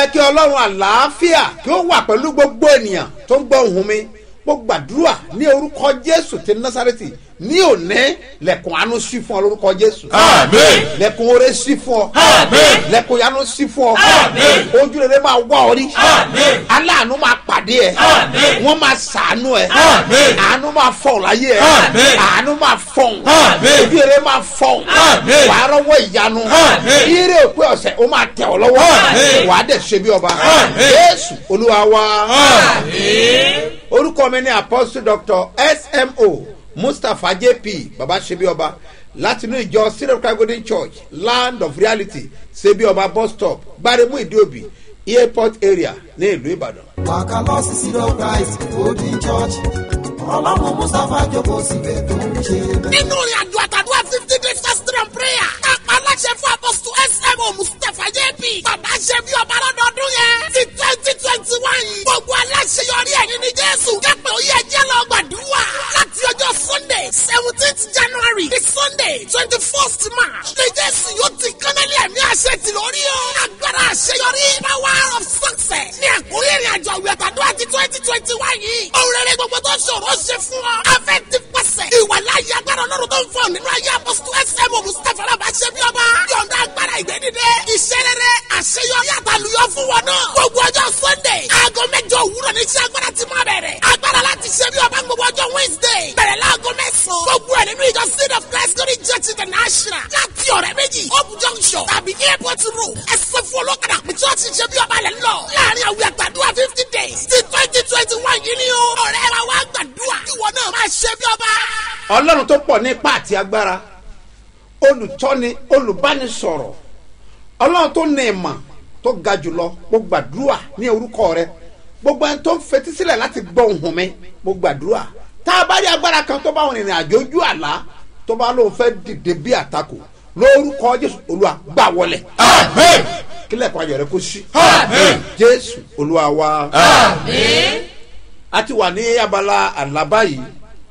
kí ọlọ́run àlàáfíà kí ó wà pẹ̀lú gbogbo ènìyàn tó ń gbọ́ ohùn mi mo gbàdúrà ní orúkọ jésù ti násàrẹ́tì ní òní lẹ̀kùn àánú sí fún ọ lórúkọ jésù Àmín. lẹ̀kùn oore sí fún ọ Àmín. lẹ̀kùn yanu sí fún ọ Àmín. ojú rere máa wá ọ rí Àmín. aláàánú máa pàdé ẹ Àmín. wọ́n máa sàánú ẹ Àmín. àánú máa fọ̀ láyé ẹ Àmín. àánú máa fọ̀ Àmín. ojú rere máa fọ̀ Àmín. wàá rọ́wọ́ ìyanu Àmín. ire òpin ọ̀sẹ̀ ó máa tẹ̀ ọ́ lọ́wọ́ Àmín. wàá dẹ̀ ṣe bí ọba Àmín. jésù olúwa wa Àmín. orúkọ mi ni apostle doctor smo mustapha jp baba ṣebi ọba látinú ìjọ syrup golden church land of reality ṣebi ọba bus stop gbaremu ìdíòbí airport area ní ìlú ìbàdàn. wàkà lọ sí sílọ christ golden church ọlọ́run mustapha jókòó síbẹ̀ tó ń ṣe bẹ́ẹ̀. nínú ìrìn àjò àtàdúrà fifty days fasting and prayer. kápá aláṣẹ fún apọ́sítù smo mustapha jp. bàbá ṣe bí ọba lọ́dọọdún yẹn. ti twenty twenty one. gbogbo aláṣẹ yọrí ẹ̀yìn ní jésù. kẹ́pẹ́ ó yẹ jẹ́ lọ gbàdúrà. láti ọjọ́ sunday seventeenth january di sunday twenty first march. ní jésù yóò ti kánálí ẹ̀mí àṣẹ ti lórí o. agbára àṣeyọrí power of success. ní àkórí ìrìn àjò àwìn àtàdúrà ti twenty twenty one yìí. òun rere gbogbo tó ṣòro ṣe fún ọ. afẹ́ ti pàṣẹ. ìwà láyé agbára ọlọ́run tó ń fọ nínú ayé apọ́sítù ẹsẹ̀mù mustapha alábà ṣe bí ọba. yọ̀ǹda agbára ìgbẹ́dìde. iṣẹ́ rere àṣeyọrí àtàlùyọ fún wọn náà. gbogbo ọjọ́ sunday aago mẹ́jọ òwúrọ̀ ní iṣẹ́ agbára ti máa bẹ̀rẹ̀. agbára láti ṣe bí ọba gbogbo ọjọ́ wednesday. bẹ̀rẹ̀ láago mẹ́sàn-án. gbogbo ẹ̀ nínú ìjọ seed of christ glory church international. láti ọ̀rẹ́ méjì hope junction tàbí airport road. ẹsẹ̀ fún olókàdá pé church ṣe bí ọba lẹ̀ ń lọ. láàrin àwìn àtàdúrà fifty days ti twenty twenty one yìí ni o. ọ̀rẹ́ wa wá gbàdúrà. ìwọ náà máa ṣe bí ọba. ọlọ́run tó pọ̀ ní ipá àti agbára olùtọ́ni olùbánisọ̀rọ̀ ọlọ́run tó ní ìmọ̀ tó ga jùlọ mo gbàdúrà ní orúkọ rẹ gbogbo ẹni tó ń fetí sílẹ̀ láti gbọ́ ohùn mi mo gbàdúrà tá a bá rí agbára kan tó bá wọn rìnrìn àjò ojú àlá tó bá lóun fẹ́ dìde bí àtakò lórúkọ jésù olúwa gbà wọlé Àmín. kílẹ̀ kan ayọ̀ rẹ kó sí Àmín. jésù olúwa wa Àmín. a ti wà ní abala àlá báyìí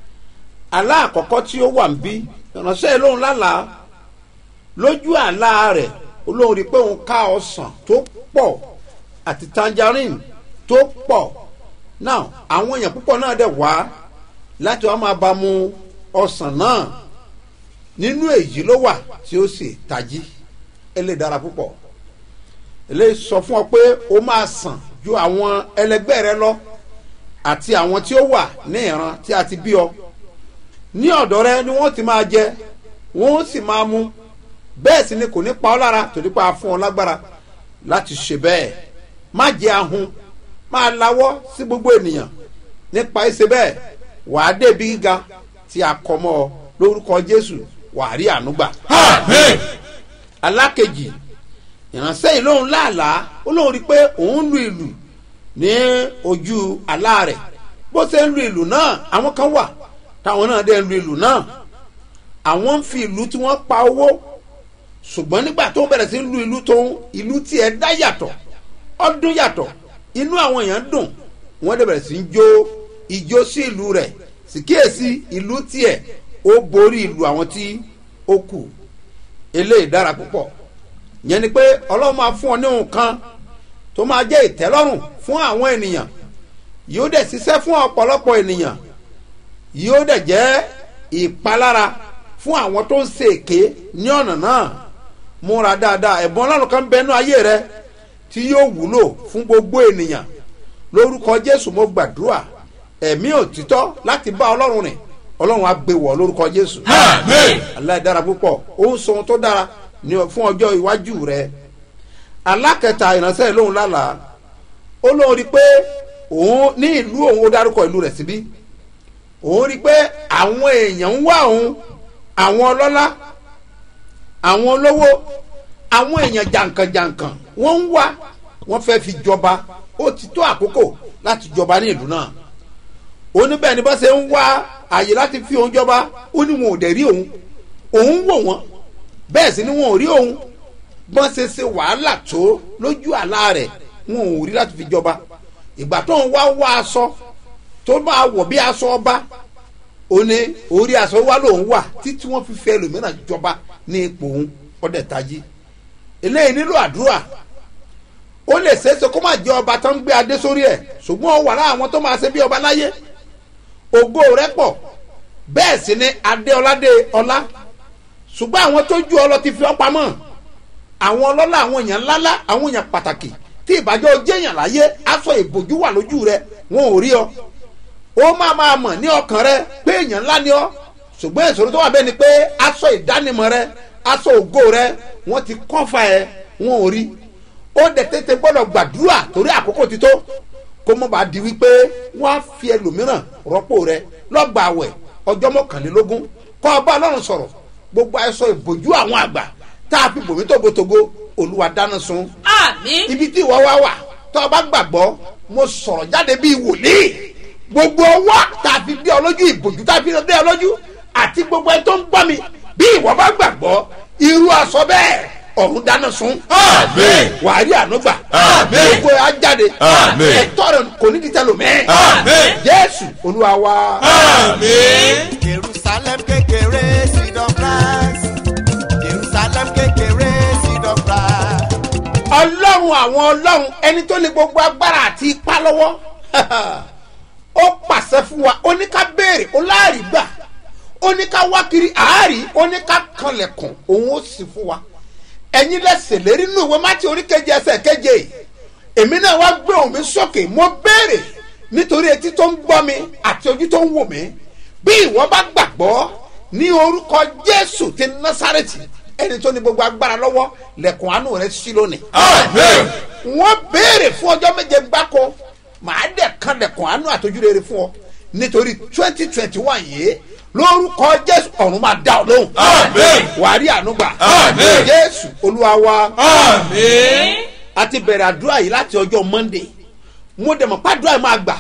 àlá àkọ́kọ́ tí ó wà ń bí ìránṣẹ́ lóhun lálàá lójú àlá rẹ̀ olóhùn rí i pé òun ká ọsàn tó pọ̀ àti tangerine tó pọ̀ náà àwọn èèyàn púpọ̀ náà dẹ̀ wá láti wá máa bá mu ọsàn náà nínú èyí ló wà tí ó sì tají eléyìí dára púpọ̀ eléyìí sọ fún ọ pé ó máa sàn ju àwọn ẹlẹgbẹ́ rẹ lọ àti àwọn tí ó wà ní ìran tí a ti bí ọ ní ọ̀dọ̀ rẹ ni wọ́n ti máa jẹ wọ́n sì máa mu bẹ́ẹ̀ sì ni kò ní pa ọ́ lára torí pa fún ọ lágbára láti ṣe bẹ́ẹ̀ má jẹ́ ahun máa lawọ́ sí gbogbo ènìyàn nípa ẹsẹ̀ bẹ́ẹ̀ wàá débi gíga tí a kọ mọ́ ọ lórúkọ jésù wàá rí ànúgbà Àmín. alákejì ìránṣẹ́ yìí lóun láàlàá ó lóun rí i pé òun lu ìlù ní ojú àlá rẹ̀ bó ṣe ń lu ìlù náà àwọn kan wà táwọn náà dẹ̀ ń lu ìlù náà àwọn ń fi ìlú tí wọ́n pa owó ṣùgbọ́n nígbà tó ń bẹ̀rẹ̀ sí lu ìlú tó ń ìlú tiẹ̀ dá yàtọ̀ ọdún yàtọ̀ inú àwọn èèyàn dùn wọ́n dẹ̀ bẹ̀rẹ̀ sí ń jó ijó sí ìlú rẹ̀ sì kíyèsí ìlú tiẹ̀ ó borí ìlú àwọn tí ó kù eléyìí dára púpọ̀ yẹn ni pé ọlọ́run máa fún ọ ní nǹkan tó máa jẹ́ ìtẹ́lọ́rùn fún àwọn ènìyàn yóò dẹ̀ ṣiṣẹ́ fún ọ̀pọ̀lọpọ̀ ènìyàn yóò dẹ̀ jẹ́ ìpalára fún àwọn tó ń ṣe èké ní ọ̀nà náà múra dáadáa ẹ̀bùn ọlọ́run kan bẹnu ayé rẹ tí yóò wúlò fún gbogbo ènìyàn lórúkọ jésù mo gbàdúrà ẹ̀mí òtítọ́ láti bá ọlọ́run rìn ọlọ́run á gbé wọ̀ lórúkọ jésù Àmín. aláìdára púpọ̀ ó ń sọ ohun tó dára ní fún ọjọ́ iwájú rẹ alákẹta ìránṣẹ́ lóhun lálàá ó lóun rí i pé òun ní ìlú òun ó dárúkọ ìlú rẹ̀ síbí òun rí i pé àwọn èèyàn ń wá òun àwọn ọlọ́lá àwọn olówó àwọn èèyàn jàǹkànjàǹkàn wọ́n ń wá wọ́n fẹ́ fi jọba ó ti tó àkókò láti jọba ní ìlú náà ó ní bẹ́ẹ̀ ni bá ṣe ń wá àyè láti fi òun jọba ó ní wọn ò dẹ̀ rí òun òun wò wọ́n bẹ́ẹ̀ sì ni wọn ò rí òun bọ́n ṣe ṣe wàhálà tó lójú àlá rẹ̀ wọn ò rí láti fi jọba ìgbà tó ń wá wá aṣọ tó máa wọ̀ bí aṣọ ọba ó ní orí aṣọ wa lòun wà títí wọ́n fi fẹ́ ẹlòmíràn jọba ní ipò òun ọdẹ tají eléyìí nílò àdúrà ó lè ṣeéṣe kó má jẹ ọba tó ń gbé adé sórí ẹ̀ ṣùgbọ́n ó wà lára àwọn tó máa ṣe bí ọba láyé ògo rẹ̀ pọ̀ bẹ́ẹ̀ sì ni adéọládé ọlá ṣùgbọ́n àwọn tó ju ọlọ ti fi ọ́ pamọ́ àwọn ọlọ́lá àwọn èèyàn ńláńlá àwọn èèyàn pàtàkì tí ìbàjọ́ jẹ́yàn láyé aṣọ ìbòjú wà lójú rẹ wọn ò rí ọ ó máa máa mọ̀ ní ọkàn rẹ pé èèyàn ńlá ni ọ ṣùgbọ́n ìṣòro tó wà bẹ́ẹ̀ ni pé aṣọ ìdánimọ̀ rẹ aṣọ ògo rẹ wọ́n ti kọ́fà ẹ wọn ò rí ó dẹ̀ tètè gbọ́dọ̀ gbàdúrà torí àkókò ti tó kó mọ̀ bá di wípé wọ́n á fi ẹlòmíràn rọ́pò rẹ lọ́gbà àwẹ̀ ọjọ́ mọ́kànlélógún kọ́ ọba ọlọ́run sọ̀rọ̀ gbogbo aṣọ ìbòjú àwọn àgbà tá a fi bòmí tógotógo olúwa dáná sun àmín ibi tí ìwọ wá wà tó o bá gbàgbọ́ mo sọ̀rọ̀ jáde bíi wòlíì gbogbo ọwọ́ tá a fi dé ọ lójú ìbòjú tá a fi dé ọ lójú àti gbogbo ẹni tó ń gbọ́ mi bí ìwọ bá gbàgbọ́ irú aṣọ bẹ́ẹ̀ ọ̀run dáná sun Àmín. wàá rí ànúgbà Àmín. gbogbo ẹ á jáde Àmín. ẹ̀tọ́ rẹ kò ní di tẹlòmẹ́ Àmín. jésù olúwa wa. àmín. jerusalem kékeré seed of rice jerusalem kékeré seed of rice. ọlọ́run àwọn ọlọ́run ẹni tó ní gbogbo agbára àti ipá lọ́wọ́ ó pàṣẹ fún wa ó ní ká béèrè ó láàrí gbà ó ní ká wá kiri àárí ó ní ká kanlẹ̀kùn òun ó sì fún wa ẹ̀yin lẹ́sẹ̀ lérí nínú ìwé mátí orí keje ẹsẹ̀ keje èmi náà wá gbé òun mi sókè mo béèrè nítorí etí tó ń gbọ́ mi àti ojú tó ń wò mí bí ìwọ bá gbàgbọ́ ní orúkọ jésù ti násàrẹ́tì ẹni tó ní gbogbo agbára lọ́wọ́ lẹ̀kùn àánú rẹ̀ sí lónìí àmín. wọ́n béèrè fún ọjọ́ méje gbáko màá dẹ̀ kan lẹ̀kùn àánú àtọ́jú rere fún ọ nítorí twenty twenty one yìí lórúkọ jésù ọ̀run máa dá ọ lóhùn Àmín. wàá rí àánú gbà Àmín. jésù olúwa wa àmín. a ti bẹ̀rẹ̀ àdúrà yìí láti ọjọ́ monday mo dẹ̀ mọ̀ pàdúrà yìí máa gbà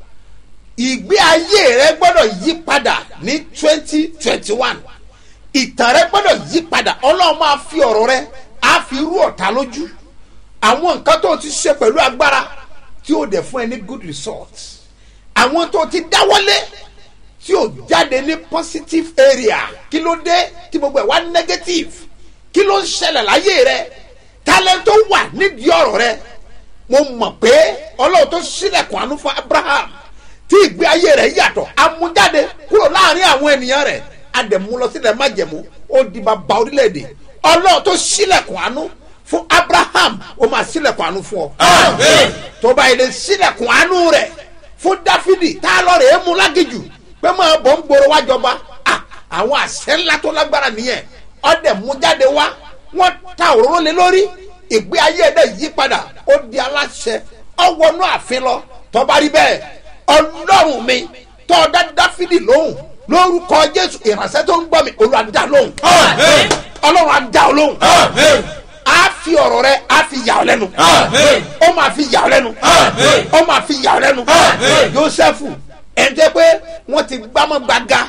ìgbé ayé rẹ gbọ́dọ̀ yí padà ní twenty twenty one ìtàn rẹ gbọ́dọ̀ yí padà ọlọ́run máa fi ọ̀rọ̀ rẹ á fi rú ọ̀tá lójú àwọn nǹkan tó ti ṣe pẹ̀lú agbára tí ó dẹ̀ fún ẹ ní good result àwọn tó ti dáwọ́lé tí ò jáde ní positive area kí ló dé tí gbogbo ẹ̀ wá negative kí ló ń ṣẹlẹ̀ láyé rẹ talent tó wà nídìí ọ̀rọ̀ rẹ mo mọ̀ pé ọlọ́run tó sílẹ̀kùn àánú fún abraham tí ìgbé ayé rẹ̀ yàtọ̀ amújáde kúrò láàrin àwọn ènìyàn rẹ̀ adẹ̀mú lọ sílẹ̀ májẹ̀mú ó di bàbá orílẹ̀-èdè ọlọ́run tó sílẹ̀kùn àánú fún abraham ó máa sílẹ̀kùn àánú fún ọ. Àmín. tó bá ilé sílẹ̀kùn àánú rẹ̀ fún dáfídì tá a lọ rẹ̀ é mú lágìjù pé máa bọ̀ ń gbòòrò wájọ bá àwọn àṣẹ ńlá tó lágbára nìyẹn ọdẹ mú jáde wá wọn ta òróró lé lórí ìgbé ayé ẹdẹ yí padà ó di aláṣẹ ọwọnú àfin lọ tọba rí bẹ́ẹ̀ ọlọ́run mi tọ́ọ̀dá dáfídì lóhùn lórúkọ jésù ìránṣẹ́ tó ń gbọ́ mi olú àdá lóhùn Àmín. ọlọ́run àdá lóhùn àmín. á fi ọ̀rọ̀ rẹ á fi yà ọ́ lẹ́nu Àmín. ó máa fi yà ọ́ lẹ́nu Àmín. ó máa fi yà ọ́ lẹ́nu Àmín. jósẹ́fù ẹ̀ńtẹ́ pé wọ́n ti gbámọ́ gbaga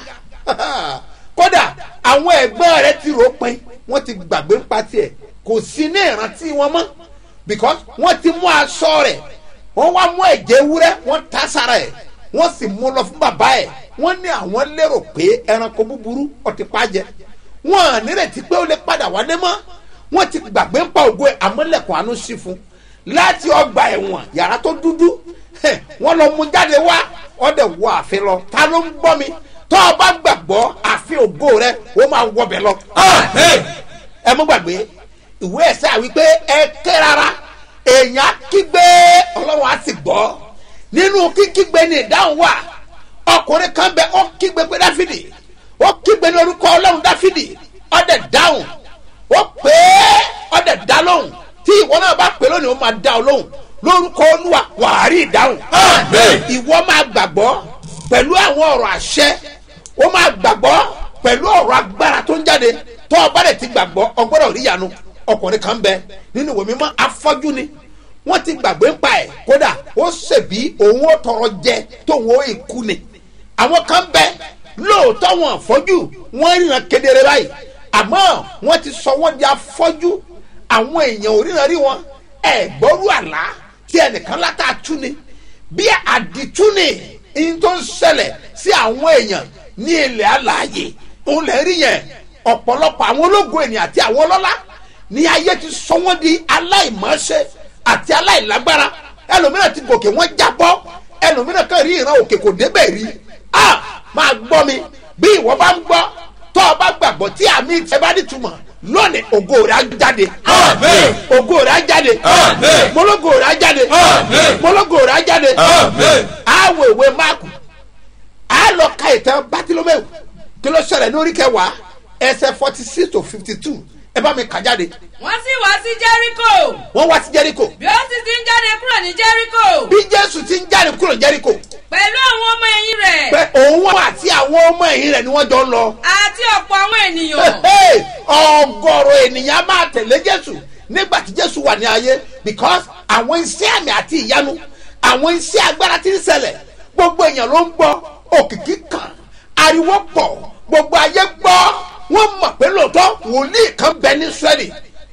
kódà àwọn ẹ̀gbọ́n rẹ ti rò pin wọ́n ti gbàgbé ń pa tiẹ̀ kò sí ní ìrántí wọn mọ́ because wọ́n ti mú aṣọ rẹ̀ wọ́n wá mú ẹ̀jẹ̀ ewúrẹ́ wọ́n ta sára ẹ̀ wọ́n sì mú lọ fún bàbá ẹ̀ wọ́n ní àwọn lérò pé ẹranko búburú ọtí pàjẹ́ wọ́n à nírètí pé ó lè padà wálé mọ́ wọ́n ti gbàgbé ń pa ògo ẹ̀ àmọ́lẹ̀kùn àánú sí fún láti ọgbà ẹ̀wọ̀n yàrá tó dúdú hẹ̀, wọ́n lọ mú jáde wá ọdẹ wọ àfin lọ ta ló ń gbọ́ mi tọ́ ọ bá gbàgbọ́ àfin ògo rẹ ó máa wọbẹ̀ lọ àmín. ẹ mú gbàgbé ìwé ẹsẹ àwípé ẹ ké rárá èèyàn á kígbe ọlọ́run á sì gbọ́ nínú kíkígbe ní ìdáhùn wà ọkùnrin kan bẹ ó kígbe pé dáfídì ó kígbe ní orúkọ ọlọ́run dáfídì ọdẹ dáhùn ó pè é ọdẹ dá lóhùn tí ìwọ náà bá pè lónìí ó máa dá ọ lóhùn lórúkọ olúwa wàá rí ìdáhùn Àmín. ìwọ máa gbàgbọ́ pẹ̀lú àwọn ọ̀rọ̀ àṣẹ ó máa gbàgbọ́ pẹ̀lú ọ̀rọ̀ agbára tó ń jáde tó ọba rẹ̀ ti gbàgbọ́ ọgbọ́dọ̀ ríyanu ọkùnrin kan bẹ nínú ìwé mímọ́ afọ́jú ni wọ́n ti gbàgbé ń pa ẹ̀ kódà ó ṣèbí òun ó tọrọ jẹ tóun ó ikú ni àwọn kan bẹ lóòótọ́ wọn afọ́jú wọ́n ríran kedere báyìí àmọ́ wọ́n ti sọ wọ́n di afọ́jú àwọn èèyàn ò ríran rí wọn ẹ̀ gbọ́rú àlá tí ẹnìkan látà tú ni bí àdìtú ni ihun tó ń ṣẹlẹ̀ sí àwọn èèyàn ní ilẹ̀ alààyè òun lè rí yẹn ọ̀pọ̀lọpọ̀ àwọn ológun ènìyàn àti àwọn ọlọ́lá ní ayé ti sọ wọ́n di aláìmọ́ṣe àti aláìlágbára ẹlòmíràn ti gòkè wọ́n jábọ́ ẹlòmíràn kan rí ìran òkè kò débẹ̀ rí a máa gbọ́ mi bí ìwọ bá ń gbọ́ tọ́ ọ bá gbàgbọ́ tí àmì ìtẹ́ bá nítumọ̀ lónìí ògo rẹ̀ á jáde Àmín. ògo rẹ̀ á jáde Àmín. mọ́lógo rẹ̀ á jáde Àmín. mọ́lógo rẹ̀ á jáde Àmín. àwọ̀ ìwé máàkù a lọ ka ìtàn bátílómẹ́wò kí ló ṣẹlẹ̀ lórí kẹwàá ẹsẹ̀ forty six to fifty two ẹ bá mi kà jáde wọ́n sì wá sí jẹ́ríkò wọ́n wá sí jẹ́ríkò bí ó sì ti ń jáde kúrò ní jẹ́ríkò bí jésù ti ń jáde kúrò jẹ́ríkò pẹ̀lú àwọn ọmọ ẹ̀yìn rẹ̀ pé òun àti àwọn ọmọ ẹ̀yìn rẹ̀ ni wọ́n jọ ń lọ àti ọ̀pọ̀ àwọn ènìyàn Hey, ọgọrọ ènìyàn máa tẹ̀lé jésù nígbà tí jésù wà ní ayé because àwọn iṣẹ́ àmì àti ìyanu àwọn iṣẹ́ agbára ti ń ṣẹlẹ̀ gbogbo èèyàn ló ń gbọ́ òkìkí kan ariwo pọ̀ gbogbo ayé gbọ́ wọ́n mọ̀ pé lóòótọ́ wòlíì kan bẹ ní sẹ́ẹ̀lì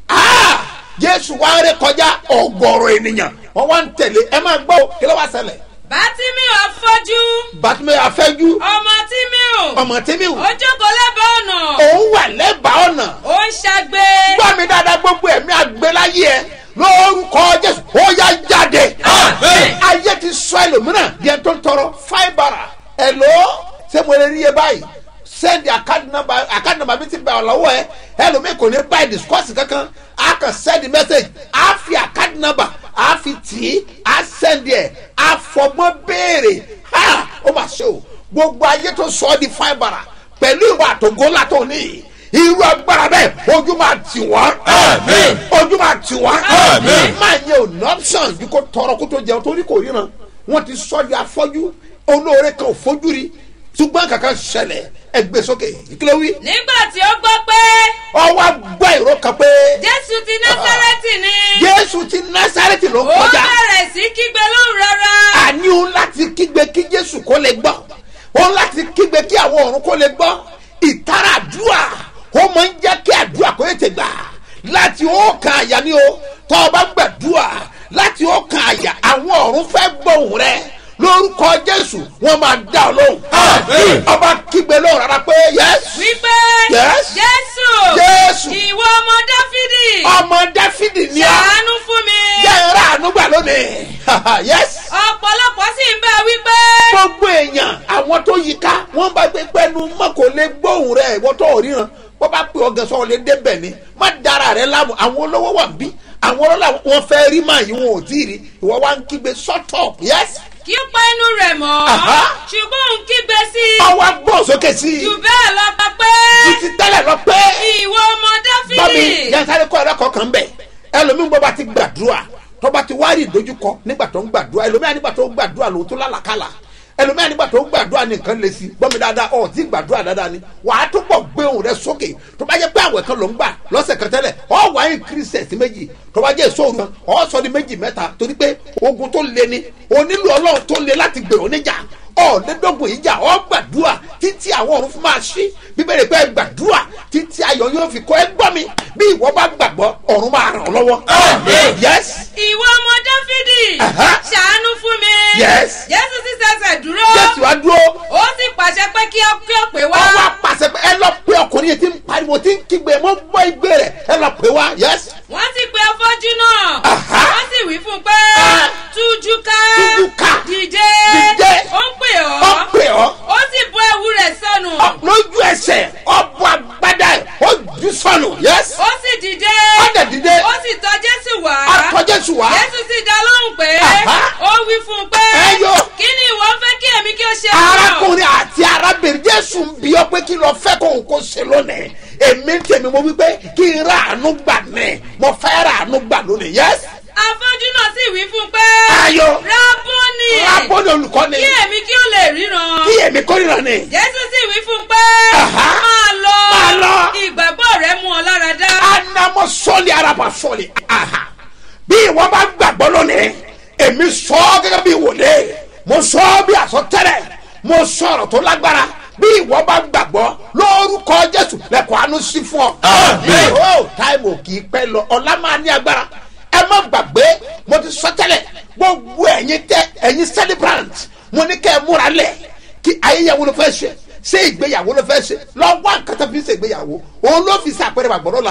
Ah, jésù wá ré kọjá ọgọrọ ènìyàn wọ́n wá ń tẹ̀lé ẹ máa gbọ́ kí ló wá ṣẹlẹ̀ bátímíù afọ́jú bàtúmẹ̀ afẹ́jú ọmọ tímíù ọmọ tẹ́míwò ó jókòó lẹ́bàá ọ̀nà òun wà lẹ́bàá ọ̀nà ó ń ṣagbe gbọ́ mi dáadáa gbogbo ẹ̀mí àgbéláyé ẹ lórúkọ jésù ó yá jáde. Àmín. ayé ti sọ ẹlòmíràn bí ẹ tó ń tọrọ fáìbàrà ẹ ló ṣé mo lè rí iye báyìí sẹ́ndì àkáàdì nàmbà mi ti bẹ̀ ọ́ lọ́wọ́ ẹ ẹlòmíì kò ní báyìí discourse kankan a kàn sẹ́ndì message a fi àkáàdì nàmbà a fi tì í a sẹ́ndì ẹ̀ a fọgbọ́n béèrè ha ó mà ṣe o gbogbo ayé tó sọ ọ́ di fáìbàrà pẹ̀lú ìwà àtògó látọ̀ níyì irú agbára bẹ́ẹ̀ ojú máa tì wọ́n. Àmín. ojú máa tì wọ́n. Àmín. máa yẹ ò ní option bí kò tọrọ kó tó jẹun torí kò ríran wọ́n ti sọ di afọ́jú olóore kan ò fojú rí ṣùgbọ́n kankan ṣẹlẹ̀ ẹgbẹ́ sókè ìkìlọ̀ wí. nígbà tí ó gbọ́ pé ọwọ́ gbọ́ ìró kan pé jésù ti násárẹ́tì ni jésù ti násàrẹ́tì ló ó kọjá bẹ̀rẹ̀ sí kígbe lóhùn rárá àní òun láti kígbe kí jésù kó lè gbọ́ òun láti kígbe kí àwọn ọ̀run kó lè gbọ́ ìtara àdúrà ó máa ń jẹ́ kí àdúrà kó ètè gbà láti ọkàn àyà ni o tọ́ ọ bá gbàdúrà láti ọkàn àyà àwọn ọ̀run fẹ́ gbóhùn rẹ lórúkọ jésù wọn máa dá ọ lóhùn Àmín. ọba kígbe lóhùn rárá pé yẹsù wípé Yes. jésù Jésù. ìwọ ọmọ dáfídì ọmọ dáfídì ni a ṣàánú fún mi jẹ́ ìrà ànúgbà lónìí yẹsù. ọ̀pọ̀lọpọ̀ sì ń bá wípé gbogbo èèyàn àwọn tó yí ká wọn bá gbé pẹnu mọ kò lè gbóhùn rẹ ìwọ tó ò ríran wọn bá pè ọgàn sọ lè débẹ ni má dára rẹ láàmú àwọn olówó wà bí àwọn ọlọ́lá wọn fẹ́ rí màá yín wọn ò tí ì rí ìwọ wá ń kígbe shut up yes kí ó pa inú rẹ̀ mọ́ Aha. ṣùgbọ́n òun kígbe sí i ọwọ́ gbọ́ sókè sí i jù bẹ́ẹ̀ lọ pa pé títí tẹ́lẹ̀ lọ pé ìwọ ọmọ bọ́mi dáfídì yansáré kọ́ ẹlẹ́kọ̀ọ́ kan bẹ̀ ẹlòmíín bọ́ bá ti gbàdúrà tó bá ti wá rí ìdojúkọ nígbà tó ń gbàdúrà ẹlòmíín nígbà tó ń gbàdúrà lòun tó lálàkàlà ẹlòmíín nígbà tó ń gbàdúrà ní nǹkan lè sí gbọ́mi dáadáa ọ̀ tí gbàdúrà dáadáa ni wàá tó pọ̀ gbé ohùn rẹ sókè tó bá jẹ́ pé àwẹ̀ kan ló ń gbà lọ́sẹ̀ kan tẹ́lẹ̀ ọ̀ wá ń kiri sẹ̀sì méjì tó bá jẹ́ ìṣòro kan ọ̀ sọ di méjì mẹ́ta torí pé ogun tó le ni onílù ọlọ́run tó le láti gbèrò níjà ọ̀ọ́dẹ́dọ́gbọ̀n ìjà ọ̀ gbàdúrà títí àwọn ọ̀run fún máa ṣí bíbélì pé gbàdúrà títí ayọ̀ yóò fi kọ́ ẹ gbọ́ mi bí ìwọ bá gbàgbọ́ ọ̀run máa ràn ọ́ lọ́wọ́. Àmín. yes ìwọ ọmọ dáfídì Aha. ṣàánú fún mi Yes. jésù sì ṣẹ̀ṣẹ̀ dúró jésù á dúró ó sì pàṣẹ pé kí ó kí ó pè wá ọwọ́ apàṣẹ pé ẹ lọ pé ọkùnrin yìí ti ń pariwo ti ń kígbe mọ́ gbọ́ igbe rẹ̀ ẹ lọ pé wá yes wọ́n sì pe afọ́jú náà Aha. wọ́n sì wí fún un pé Ah. tújú ká Tújú ká. dìde Dìde. ó ń pè ọ ọ́ pè ọ́ ó sì bọ́ ewu rẹ̀ sọnù ọ lójú ẹsẹ̀ ọbọ̀ agbádá ẹ̀ ó jù sọnù yes ó sì dìde Ó dẹ̀ dìde. ó sì tọ́ jésù wá ọtọ jésù wá jésù sì dá lóhùn pé Aha. ó wí fún un pé Ẹ yọ. kí ni ìwọ ń fẹ́ kí èmi kí ó ṣe fún ọ?" arákùnrin àti arábìnrin jésù ń bí ọ pé kí lọ fẹ́ kóhun kó ṣe lónìí èmi ń tèmi mo wí pé kí n ra àánú gbà ní mo fẹ́ ra àánú gbà lónìí yes afọ́jú náà sì wí fún un pé Ayọ̀. rábọ́nì lábọ́dọ̀ olùkọ́ni kí èmi kí ó lè ríran kí èmi kórìíra ni jésù sì wí fún un pé Aha. máa lọ Máa lọ. ìgbàgbọ́ rẹ mú ọ lára dá anamọ sọọli araba sọọli aha bí ìwọ bá gbàgbọ́ lónìí èmi sọ ọ́ gẹ́gẹ́ bí wòlé mo sọ ọ́ bí àsọtẹ́lẹ̀ mo sọ̀rọ̀ tó lágbára bí ìwọ bá gbàgbọ́ lórúkọ jésù lẹ́kọ̀ọ́ àánú sí fún ọ. Àmín. ó táìmù kì í pẹ́ lọ ọ̀la máa ní agbára ẹ má gbàgbé mo ti sọ tẹ́lẹ̀ gbogbo ẹ̀yin tẹ ẹ̀yin celebrant mo ní kẹ́ ẹ múra lẹ̀ kí ayéyàwó ló fẹ́ ṣe ṣé ìgbéyàwó ló fẹ́ ṣe lọ wá nǹkan tó fi ṣe ìgbéyàwó òun ló fi ṣe àpẹẹrẹ gbàgbọ́dọ̀ la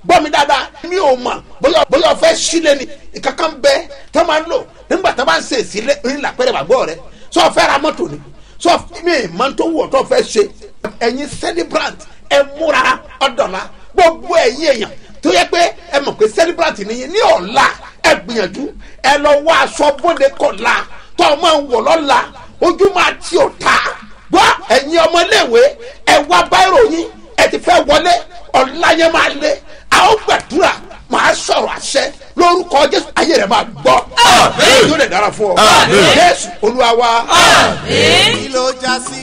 gbọ́ mi dáadáa mi ò mọ̀ bóyá bóyá o fẹ́ sílé ni ìkankan bẹ tó máa ń lò nígbà tó bá ń ṣe ìsílẹ̀ ńlá pẹ́rẹ́ bàgbọ́ rẹ sọ fẹ́ ra mọ́tò ni sọ mi máa ń tó wọ̀ tó fẹ́ ṣe ẹ̀yin celebrant ẹ múra ọ̀dọ̀la gbogbo ẹ̀yin èèyàn tó yẹ pé ẹ mọ̀ pé celebrant nìyí ní ọ̀la ẹ gbìyànjú ẹ lọ wá aṣọ bóde kọ̀la tó o máa ń wọ̀ lọ́la ojú máa ti ò ta gbọ́ ẹ̀yin ọmọléèwé ẹ wá báírò yín ẹ ti fẹ́ wọlé ọ̀la yẹn máa lé a ó gbàdúrà máa sọ̀rọ̀ àṣẹ lórúkọ jésù ayé rẹ̀ máa gbọ́ yóò lè dára fún ọ jésù olúwa wa. kí ló já sí.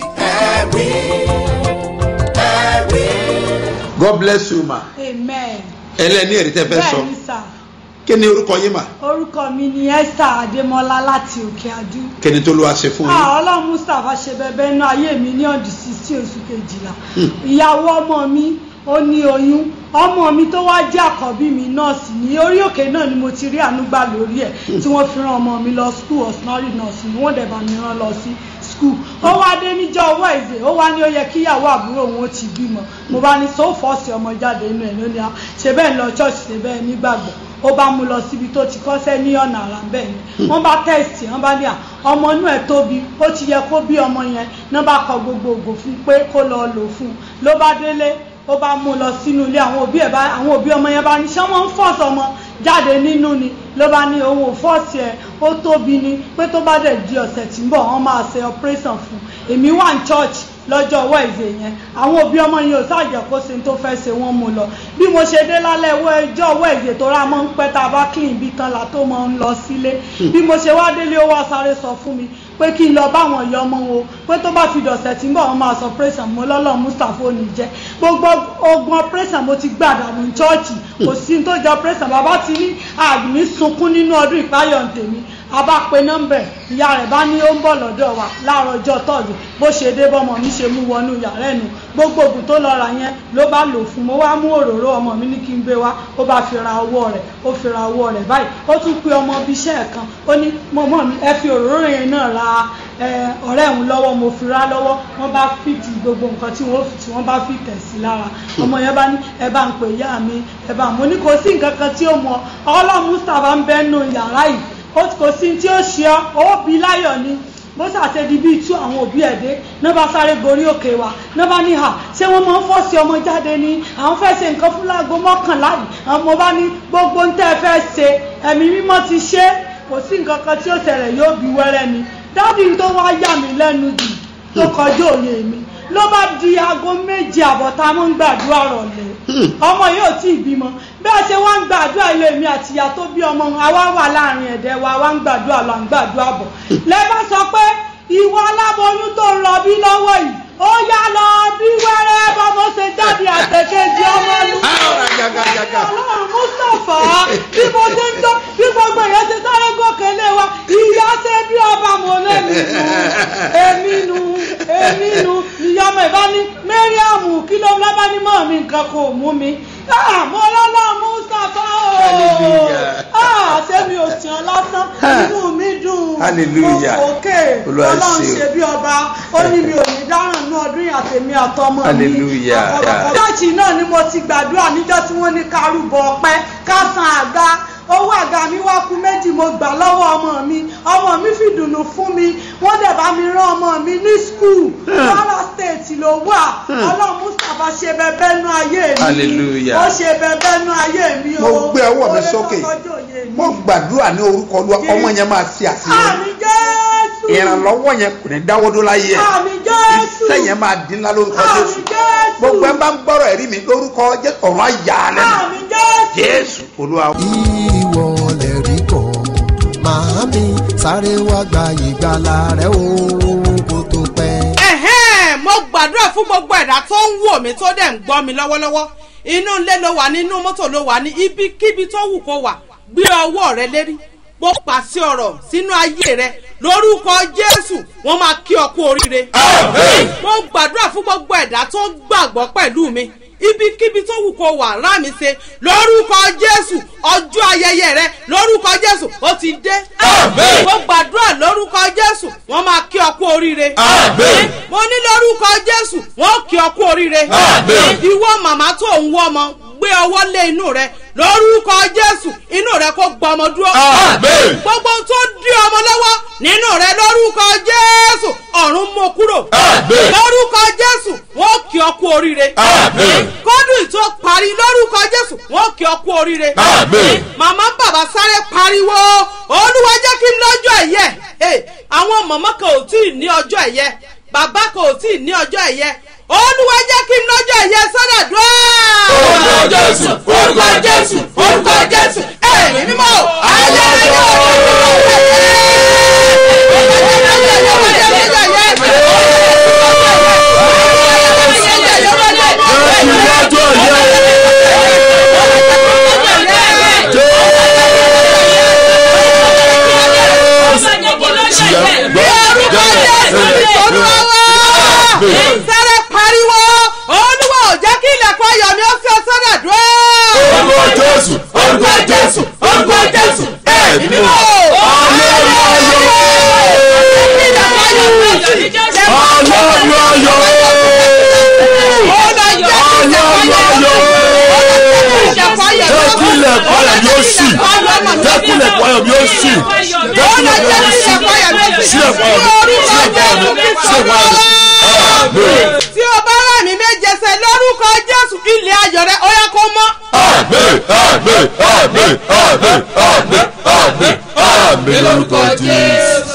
ẹ̀rí ẹ̀rí. god bless you ma amen. ẹlẹ́ni èrè tẹ́ fẹ́ sọ bẹ́ẹ̀ni sà kí ni orúkọ yín ma orúkọ mi ni esther adémọlá láti òkè adú. kí ni tó ló wá ṣe fún yín. Ah, ọlọ́run mustapha ṣe bẹbẹ inú ayé mi ní ọdún sísí oṣù kejìlá ìyàwó ọmọ mi ó ní oyún ọmọ mi tó wá jẹ́ àkọ́bí mi nọ́ọ̀sì ní orí òkè náà ni mo ti rí ànúgbà lórí ẹ̀ tí wọ́n fi ran ọmọ mi lọ school osnari nọ́ọ̀sì ni wọ́n dẹ̀ bá mi rán lọ sí school ó wá dé níjọ́ ọwọ́ ìzè ó wá ní ó yẹ kíyàwó àbúrò òun ó ti bímọ mo bá ní so fọ́ọ̀sì ọmọ jáde inú ẹ̀ lónìí ah, ṣe bẹ́ẹ̀ ń lọ church ṣe bẹ́ẹ̀ nígbàgbọ́ ó bá mú lọ síbi tó ti kọ́sẹ́ ní ọ̀nà àrà bẹ́ẹ̀ ni wọ́n bá tẹ̀sì wọ́n bá ní à ọmọ inú ẹ̀ tóbi ó ti yẹ kó bí ọmọ yẹn náà bá kọ gbogbo ògò fún pé kó lọ lò fún un ló bá délé ó bá mú lọ sínú ilé àwọn òbí ẹ̀ bá àwọn òbí ọmọ yẹn bá ní ṣé wọ́n ń fọ́ọ̀sì ọmọ jáde nínú ni ló bá ní òun ò fọ́ọ̀sì ẹ̀ ó tóbi ni pé tó bá dẹ̀ di ọ̀sẹ̀ tí ń bọ̀ wọ́n máa ṣe operation fún un èmi wà ní church lọ́jọ́ wẹ́ẹ̀sì yẹn àwọn òbí ọmọ yẹn ò sáàjẹ́ kó sin tó fẹ́ ṣe wọ́n mú lọ bí mo ṣe dé lálẹ́ ọjọ́ wẹ́ẹ̀sì tó rà mọ́ ń pẹ́ tá a bá clean bí kan la tó máa ń lọ sílé bí mo ṣe wá délé ó wá sáré sọ fún mi pé kí n lọ báwọn ìyá ọmọ wo pé tó bá fi dọ̀sẹ̀ tí ń bọ̀ wọ́n máa sọ operation mo lọ́lọ́ mustapha ò ní jẹ́ gbogbo ogun operation mo ti gbàdánù chọ́ọ̀chì kò sí ní tó jẹ́ operation bàbá ti ní àgbìn sunkún nínú ọdún ìpáyọ̀ tèmi a bá pe nọ́mbẹ̀ ìyá rẹ̀ bá ní ó ń bọ̀ lọ́dọ̀ wa láàárọ̀ ọjọ́ tọ́jú bó ṣe dé bọ́mọ mi ṣe mú wọnú yàrá ẹ̀nu gbogbo oògùn tó lọ rà yẹn ló bá lò fún mo wá mú òróró ọmọ mi ní kí n gbé wá ó bá fi ra ọwọ́ rẹ̀ ó fi ra ọwọ́ rẹ̀ báyìí ó tún pe ọmọ bíi iṣẹ́ ẹ̀ kan ó ní mọ̀mọ́ mi ẹ fi òróró yẹn náà ra ọ̀rẹ́ òun lọ́wọ́ mo fi ra lọ́wọ́ wọ́n bá fìtì gbogbo nǹkan tí wọ́n tí wọ́n bá fi tẹ̀ sí lára ọmọ yẹn bá ní ẹ bá ń pè ìyá mi ẹ bá mo ní kò sí nǹkan kan tí ó mọ ọlọ́run mustapha ń bẹ́ẹ̀ nù yàrá yìí ó kò sí tí ó ṣe ọ́ ó bí láyọ̀ ni bó ṣàṣedí bíi tú àwọn òbí ẹ̀ dé náà bá sáré gorí òkè wa náà bá ní hà ṣé wọ́n máa ń fọ́ọ̀sì ọmọ jáde ni àwọn fẹ́ ṣe nǹkan fún láago mọ́kànlá yìí àwọn ọmọ bá ní gbogbo ń tẹ́ ẹ fẹ́ ṣe ẹ̀mí mímọ́ ti ṣe kò sí nǹkan kan tí ó ṣẹlẹ̀ yóò bí wẹ́rẹ́ ni dádì tó wá yà mí lẹ́nu jù tó kọjú òye mi ló bá di aago méje àbọ̀ tá a mọ̀ ń gbàdúrà rọ̀lẹ́ ọmọ yóò tí ì bímọ bẹ́ẹ̀ ṣe wá ń gbàdúrà ilé mi àti ìyá tó bí ọmọ àwa wà láàrin ẹ̀dẹ̀ wa wá ń gbàdúrà lọ à ń gbàdúrà bọ̀ lẹ́bà sọ pé ìwọ aláboyún tó ń rọbí lọ́wọ́ yìí ó yá lọ bí wẹ́rẹ́ bọ́mọ ṣe jáde àtẹ̀kẹ́jì ọmọ lu ọlọ́run mustapha bí mo ṣe ń tọ́ bí gbogbo èèyàn ṣe sáré gòkè lé wa ìyá ṣe bí ọba mọ̀ lẹ́nu èmi nu èmi nu ìyá ọmọ ìbá ní mariam kí ló ń lábá ní mọ́ mi nǹkan kò mú mi mo lọ́lọ́ mustapha ooo ṣé mi ò tiẹ̀ lásán inú mi dùn Hallelujah. òkè Olúwa ọlọ́run ṣe o. ṣe bí ọba ó ní mi ò ní dáràn ní ọdún yìí àtẹ̀mí àtọmọ mi Hallelujah. àkọ́kọ́ chọ́ọ̀chì náà ni mo ti gbàdúrà níjọ́ tí wọ́n ní kárùbọ̀ ọpẹ́ ká san àga owó àga mi wá kú méjì mo gbà lọ́wọ́ ọmọ mi ọmọ mi fi dùnnú fún mi wọ́n dẹ̀ bá mi rán ọmọ mi ní skul Kwara State ló wà ọlọ́run Mustapha ṣe bẹbẹ nú ayé mi Hallelujah. ó ṣe bẹbẹ nú ayé mi o mo gbé ọwọ́ mi Oore tó sókè kọjú òye mi. mo gbàdúrà ní orúkọ olúwa ọmọ yẹn máa ṣe àṣeyọrí àmì Jésù ìrànlọ́wọ́ yẹn kò ní dáwọ́dó láyé ẹ̀ àmì Jésù iṣẹ́ yẹn máa dín ńlá lórúkọ àmì jésù Jésù gbogbo ẹ bá ń gbọ́rọ̀ ẹ̀rí mi lórúkọ jésù ọ̀run àyà lẹ́nu àmì Jésù. jésù olúwa. ìwọ lè rí kọ́ màámi sáré wá gba ìgbàlà rẹ o kó tó pẹ́. ẹ̀hẹ́n mo gbàdúrà fún gbogbo ẹ̀dá tó ń wò mí tó dẹ̀ ń gbọ́ mi lọ́wọ́lọ́wọ́ inú ilé ló wà nínú mọ́tò ló wà ní ibikíbi tó wù kó wà gbé ọwọ́ rẹ lérí mo pàṣẹ ọ̀rọ̀ sínú ayé rẹ lórúkọ jésù wọ́n máa kí ọ kú oríire. mo gbàdúrà fún gbogbo ẹ̀dá tó gbàgbọ́ pẹ̀lú mi ibikíbi tó wù kó wà rámi ṣe lórúkọ jésù ọjọ́ ayẹyẹ rẹ lórúkọ jésù ó ti dé. Àmín. mo gbàdúrà lórúkọ jésù wọ́n máa kí ọ kú oríire. Àmín. mo ní lórúkọ jésù wọ́n kí ọ kú oríire. Àmín. ìwọ màmá tó ń wọ́ ọmọ gbé ọwọ́ lé inú rẹ lórúkọ jésù inú rẹ kó gba ọmọ dúró. Àmín. gbogbo ohun tó dí ọmọ lọ́wọ́ nínú rẹ lórúkọ jésù ọ̀run mú kúrò. Àmín. lórúkọ jésù wọ́n kí ọ kú oríire. Àmín. kọ́dún tó parí lórúkọ jésù wọ́n kí ọ kú oríire. Àmín. màmá bàbá sáré pariwo olúwa jẹ́ kí n lọ́jọ́ ẹ̀yẹ Hey, àwọn màmá kan ò tí ì ní ọjọ́ ẹ̀yẹ bàbá kan ò tí ì ní ọjọ́ ẹ̀yẹ olúwa jẹ́ kí n lọ́jọ́ ẹ̀yẹ sọ́dọ̀ dùn. Orúkọ Jésù, orúkọ Jésù, orúkọ Jésù. ẹ̀mí mímọ́ ayé ayé sáré pariwo olúwa ò jẹ́ kí ilẹ̀kùn ayọ̀ mi ó fi ọ sọ́dọ̀ dùn. Orúkọ Jésù, orúkọ Jésù, orúkọ Jésù. Ẹ̀mí mímọ́. Ọlọ́run ayọ̀. Ọlọ́run ayọ̀. Jẹ́ kí ilẹ̀kùn ayọ̀ mi ó ṣí. Jẹ́ kí ilẹ̀kùn ayọ̀ mi ó ṣí. Jẹ́ kí ilẹ̀kùn ayọ̀ mi ó ṣí. Sí ẹ̀kọ́ ayọ̀ mi. Sí ẹ̀kọ́ ayọ̀ mi. Sí ẹ̀kọ́ ayọ̀ mi. Àmín. tí o bá rà mí méje sẹ lórúkọ jésù ilé ayọ̀ rẹ ó yẹ kó mọ́. Àmín. Àmín. Àmín. Àmín. Àmín. Àmín. Àmín lórúkọ Jésù.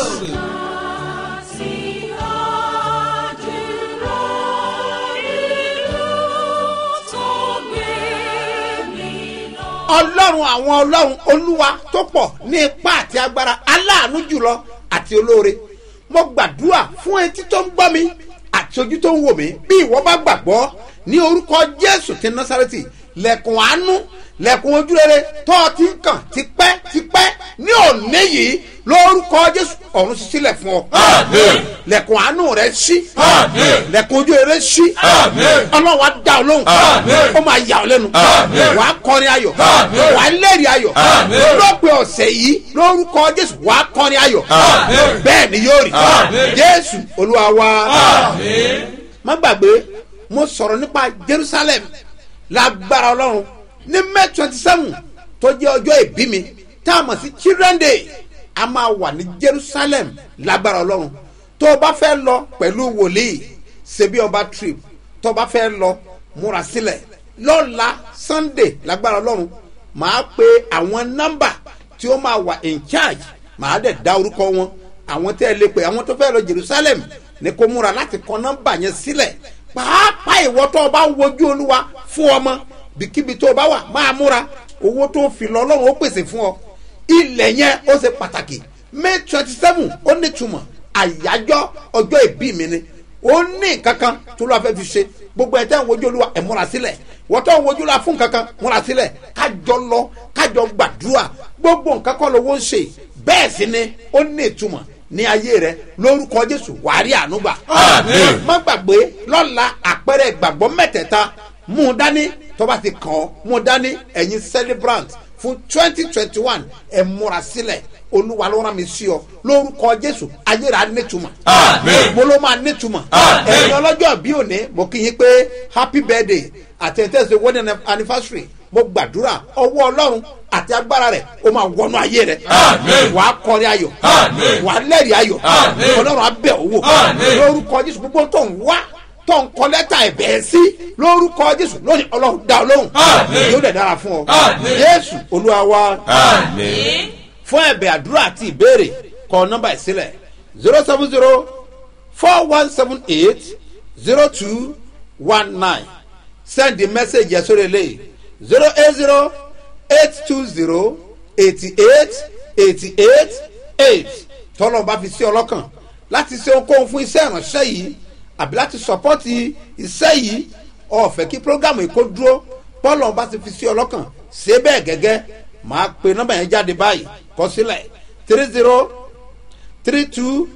ọlọ́run àwọn ọlọ́run olúwa tó pọ̀ ní ipá àti agbára aláàánú jùlọ àti olóore mo gbàdúrà fún etí tó ń gbọ́ mi àti ojú tó ń wò mí bí ìwọ bá gbàgbọ́ ní orúkọ jésù ti násàrẹ́tì lẹ̀kùn àánú lẹ̀kùn ojúrere tó o ti ń kàn tipẹ́ tipẹ́ ní òní yìí lórúkọ jésù ọ̀run sílẹ̀ fún ọ Àmín. lẹ̀kùn àánú rẹ ṣí Àmín. lẹ̀kùn ojúrere ṣí Àmín. ọlọ́run á dá ọ lóhùn Àmín. ó máa yà ọ lẹ́nu Àmín. wàá kọrin ayọ̀ Àmín. wàá lẹ́rìí ayọ̀ Àmín. lọ́pẹ́ ọ̀sẹ̀ yìí lórúkọ jésù wàá kọrin ayọ̀ Àmín. bẹ́ẹ̀ ni yóò rí Àmín. jésù olúwa wa Àmín. má gbàgbé mo sọ̀rọ̀ nípa jerusalem lágbára ọlọ́run ní may twenty seven tó jẹ́ ọjọ́ ìbí mi tá a mọ̀ sí children day a máa wà ní jerusalem lágbára ọlọ́run tó o bá fẹ́ lọ pẹ̀lú wòlíì ṣebí ọba trip tó o bá fẹ́ lọ múra sílẹ̀ lọ́la sunday lágbára ọlọ́run màá pe àwọn nọ́mbà tí ó máa wà in charge màá dẹ̀ dá orúkọ wọn àwọn tẹ́ ẹ lè pè àwọn tó fẹ́ lọ jerusalem ní kó múra láti kọ nọ́mbà yẹn sílẹ̀ pàápàá ìwọ tó o bá ń wojú olúwa fún ọmọ bíkíbi tó o bá wà máa múra owó tó o fi lọ ọlọ́run ó pèsè fún ọ ilẹ̀ yẹn ó ṣe pàtàkì may twenty seven ó nítumọ̀ àyájọ́ ọjọ́ ìbí mi ni ó ní kankan tó lọ́ọ́ fẹ́ fi ṣe gbogbo ẹ̀ tẹ́ ń wojú olúwa ẹ̀ múra sílẹ̀ wọ́n tó ń wojú olúwa fún kankan múra sílẹ̀ kájọ lọ kájọ gbàdúrà gbogbo nǹkan kọ́ lówó ń ṣe bẹ́ẹ̀ sì ni ó ní ìtumọ̀ ní ayé rẹ lórúkọ jésù wàárí ànúgbà. Àmín. má gbàgbé lọ́la àpẹẹrẹ ìgbàgbọ́ mẹ́tẹ̀ẹ̀ta mú un dání tó bá ti kàn ọ́ mú un dání ẹ̀yin celebrant fún twenty twenty one ẹ̀ múra sílẹ̀ olúwa ló rán mi sí ọ lórúkọ jésù ayé rẹ á nítumọ̀. Àmín. mo ló máa nítumọ̀. Àmín. ẹ̀yin ọlọ́jọ́ bí òní mo kí yín pé happy birthday àti ẹ̀ńtẹ́sẹ̀ wedding anniversary mo gbàdúrà ọwọ́ ọlọ́run àti agbára rẹ̀ ó máa wọnú ayé rẹ̀ Àmín. wàá kọrin ayọ̀ Àmín. wàá lẹ́rìí ayọ̀ Àmín. ọlọ́run á bẹ̀ owó Àmín. lórúkọ jésù gbogbo tó ń wá tó ń kọ lẹ́tà ẹ̀bẹ̀ sí lórúkọ jésù lónìí ọlọ́run dá ọ lóhùn Àmín. yóò dẹ̀ dára fún ọ Àmín. jésù olúwa wa Àmín. fún ẹ̀bẹ̀ àdúrà àti ìbéèrè kọ nọ́mbà ìsílẹ̀ zero seven zero four one seven eight zero two one nine send the message yẹn sórí eléyìí zero eight zero eight two zero eighty eight eighty eight eight tọ́lọ́ bá fi sí ọlọ́kàn láti ṣe ohunkóhun fún iṣẹ́ ìránṣẹ́ yìí àbí láti sọpọ́tì iṣẹ́ yìí ọ̀fẹ́ kí prógámù yìí kó dúró tọ́lọ́ bá ti fi sí ọlọ́kàn ṣe bẹ́ẹ̀ gẹ́gẹ́ máa pe nọ́mbà yẹn jáde báyìí kọ sílẹ̀ three zero three two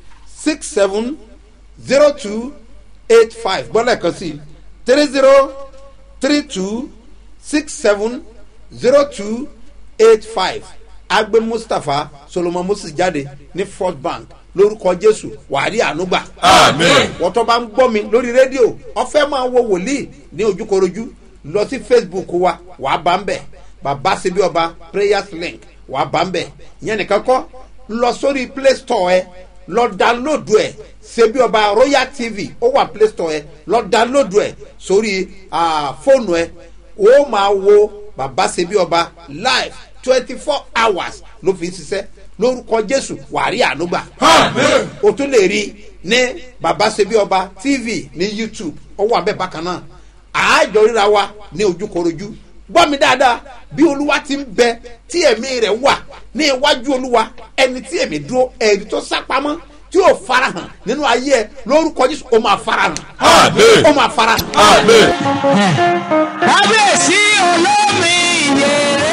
six seven zero two eight five gbọ́dọ̀ kan sí three zero three two six seven zero two eight five agbe mustapha solomon moses jáde ní first bank lórúkọ jésù wàhálì ànúgbà Àmín. wọ́n tó bá ń gbọ́ mi lórí rédíò ọ̀fẹ́ máa wo wòlíì ní ojúkorojú lọ sí facebook wa wà á bá ń bẹ̀ bàbá síbí ọba prayers link wà á bá ń bẹ̀ ìyẹn nìkan kọ́ lọ sórí play store ẹ lọ download ẹ ṣebí ọba royal tv ó wà play store ẹ lọ download ẹ sórí ah, fóònù ẹ ó máa wo bàbá ṣebí ọba live twenty four hours ló fi ń ṣiṣẹ́ lórúkọ jésù wàrí ànúgbà o tún lè rí ní bàbá ṣebí ọba tv ní youtube ó wà bẹ́ẹ̀ bákan náà àájọ ríra wa ní ojúkorojú gbọ́ mi dáadáa bí olúwa ti ń bẹ tí ẹ̀mí rẹ̀ wà ní iwájú olúwa ẹni tí ẹ̀mí dúró ẹ̀rí tó sápamọ́ tí yóò farahàn nínú ayé ẹ lórúkọ jésù ó máa farahàn Àmín. ó máa farahàn. Amen. kábíyèsí olómi ìyèrè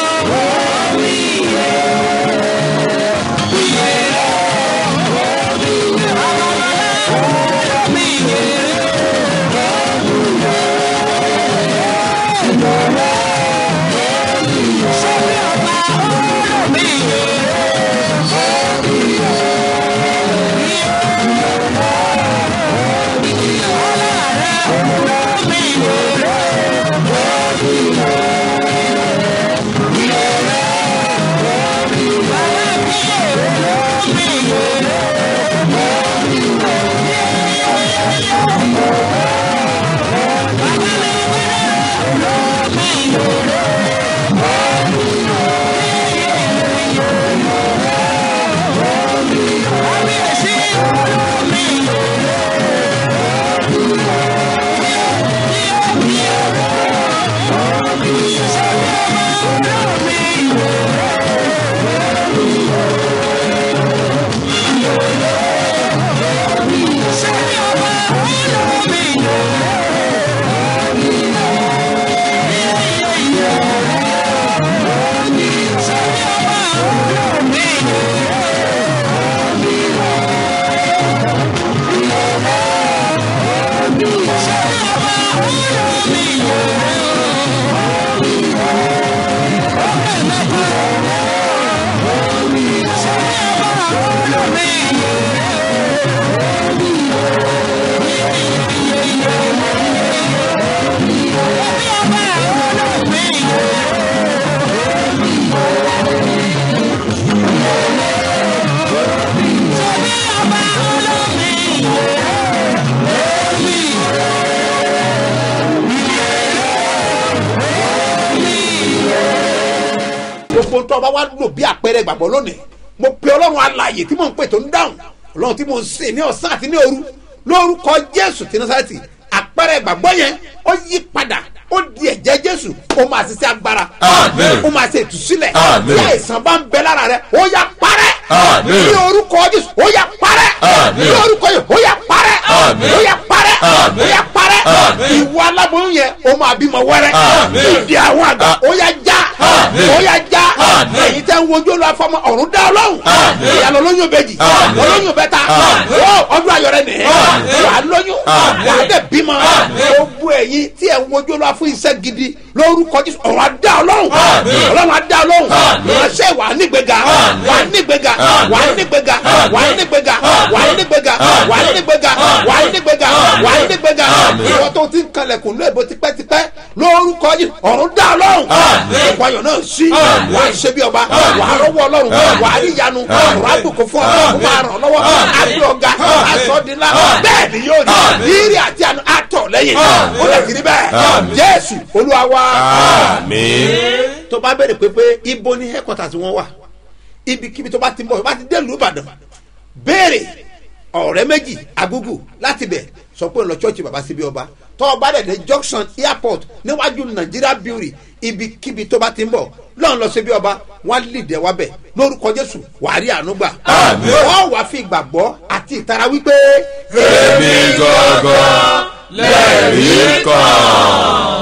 omi gbogbo tó bá wá lò bí àpẹẹrẹ ìgbàgbọ́ lónìí mo pe ọlọ́run alààyè tí mò ń pè tó ń dáhùn ọlọ́run tí mò ń sè ní ọ̀sán àti ní òru lórúkọ jésù tí nasarati àpẹẹrẹ ìgbàgbọ́ yẹn ó yí padà ó di ẹ̀jẹ̀ jésù ó máa ṣiṣẹ́ agbára Àmín. ó máa ṣe ìtúsílẹ̀ Àmín. bí àìsàn bá ń bẹ lára rẹ ó yá parẹ́ Àmín. ní orúkọ jésù ó yá parẹ́ Àmín. ní orúkọ jésù ó yá parẹ́ Àmín. ó yá parẹ́ Àmín. ó yá parẹ́ Àmín. ìwọ aláboyún yẹn ó máa bímọ wẹ́rẹ́ Àmín. ìdí àwọn àgbà ó yá já Àmín. ó yá já Àmín. èyí tẹ́ ń wojú olú afọmọ ọ̀run dá ọlọ́run Àmín. ìyàlọ́ lóyún bẹ́jì Àmín. olóyún bẹ́ta Àmín. ó ọdún ayọ̀ rẹ nìyẹn Àmín. wà á lóyún Àmín. wà á dẹ̀ bímọ Àmín. gbogbo ẹ̀yin tí ẹ̀ ń wojú olú afọ iṣẹ́ gidi lórúkọ jésù ọ̀run á dá ọlọ́run Àmín. ọlọ́run á dá ọlọ́run Àmín. ìránṣẹ́ wà á nígbèga Àmín. wà á nígbèga Àmín. wà á nígbèga Àmín. wà á nígbèga wà á nígbèga Àmín. wà á nígbèga Àmín. wà á nígbèga Àmín. wà á nígbèga Àmín. ìwọ tó ti ń kalẹ̀kùn lóòbó tipẹ́tipẹ́ lórúkọ jésù ọ̀run dá ọlọ́run Àmín. ẹ̀kọ́ ayọ̀ náà sí Àmín. wà á ṣe bí ọba Àmín. wà á rọ́wọ́ ọlọ́run Àmín. wà á rí ìyanu Àmín. ọ̀rọ̀ àdùnkù fún ọlọ́run Àmín. máa ràn lọ́wọ́ Àmín. àbí ọ̀gá Àmín. àsọdínlá Àmín. bẹ́ẹ̀ ni yóò rí Àmín. rírì àti àánú àtọ̀ lẹ́yìn Àmín. ó lè kiri bẹ́ẹ̀ Àmín. jésù olúwa wa Àmín. tó bá bẹ̀rẹ̀ pé pé ibo ni headquarters wọn wà ibikíbi tó bá ti ń bọ̀ tó bá ti dé ìlú ìbàdàn béèrè ọ̀rẹ́ méjì agúgù láti bẹ̀ sọ pé ń lọ chọ́ọ̀chì bàbá síbi ọba tó o bá dẹ̀ dé junction airport níwájú nàìjíríà brewery ibikíbi tó bá ti ń bọ̀ lọ́n lọ síbi ọba wọ́n á lìdẹ̀ wá bẹ̀ lórúkọ jésù wàá rí àánú gbà Àmín. wọ́n wàá fi ìgbàgbọ́ àti ìtara wípé èmi gangan lẹ́rìí kan.